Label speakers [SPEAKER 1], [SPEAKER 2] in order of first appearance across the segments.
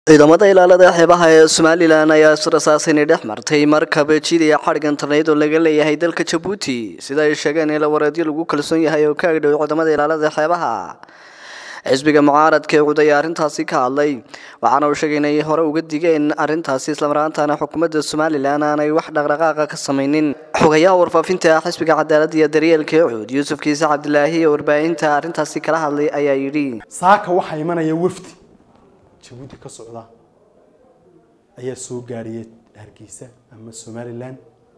[SPEAKER 1] ciidamada ilaalada xeebaha ee somalilan ayaa israsaasinay dhex martay markab jidaya xadhig internet oo laga leeyahay dalka jabuuti sida ay sheegeen in la wareedyo lagu kalsoon yahay oo ka agdhow ciidamada ilaalada xeebaha xisbiga mucaaradka ee cud ayaa arrintaasi ka hadlay waxaana uu sheegay inay hore uga digeen arrintaasi islamaraantaana xukuumadda somalilan aanay wax dhaqdhaqaaqa ka samaynin xogayaha warfaafinta xisbiga cadaalada iyo daryeelka ee cud yuusuf kiise cabdilaahi ee warbaahinta arrintaasi kala hadlay ayaa yidhi
[SPEAKER 2] saaka waxaa imanaya wafdi jabuuti ka socda ayaa soo gaariyay hargeysa ama somalilan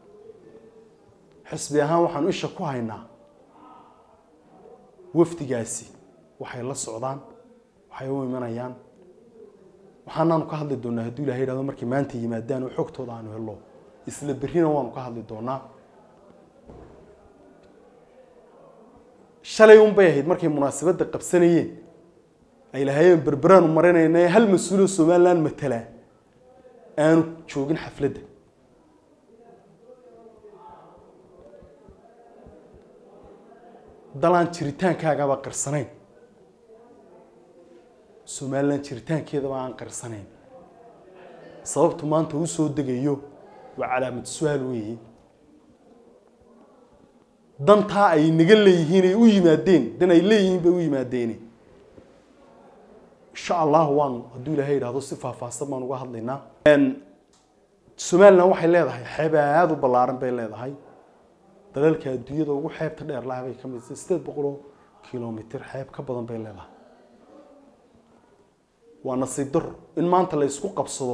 [SPEAKER 2] xisbi ahaan waxaanu isha ku haynaa wafdigaasi waxay la socdaan waxay u imanayaan waxaanaanu ka hadli doonaa hadduu ilahay yidhahdo markay maanta yimaadaan oo xogtooda aanu helo isla berrina waanu ka hadli doonaa shalay un bay ahayd markay munaasabadda qabsanayeen ay lahaayeen berberaanu marinayna hal mas-uuloo somalilan matala aanu joogin xafladda dalaan jiritaankaagaba qirsanayn somalilan jiritaankeedaba aan qirsanayn sababtu maanta uu soo degayo waa calaamad su-aal weeye dantaa ay naga leeyihiin ay u yimaadeen dan ay leeyihiin bay u yimaadeene insha allahu waan hadduu ilahay yidhahdo si faahfaahsan baan uga hadlaynaa somalilan waxay leedahay xeeb aada u ballaaran bay leedahay dalalka adduunyada ugu xeebta dheer laha bay ka mid tahay sideed boqoloo kilomitr xeeb ka badan bay leedahay waa nasiib daro in maanta la isku qabsado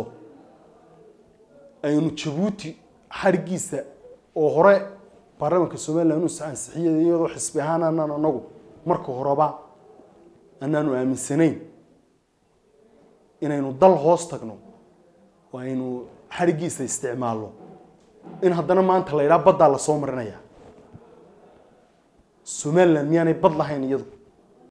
[SPEAKER 2] aynu jabuuti xadhiggiisa oo hore baarlamaanka somalilan uu ansixiyay iyadoo xisbi ahaan anaan anagu marka horeba anaanu aaminsanayn inaynu dal hoos tagno oo aynu xadhiggiisa isticmaalno in haddana maanta la yidhaha baddaa lasoo marinaya somalilan miyaanay bad lahayn iyadu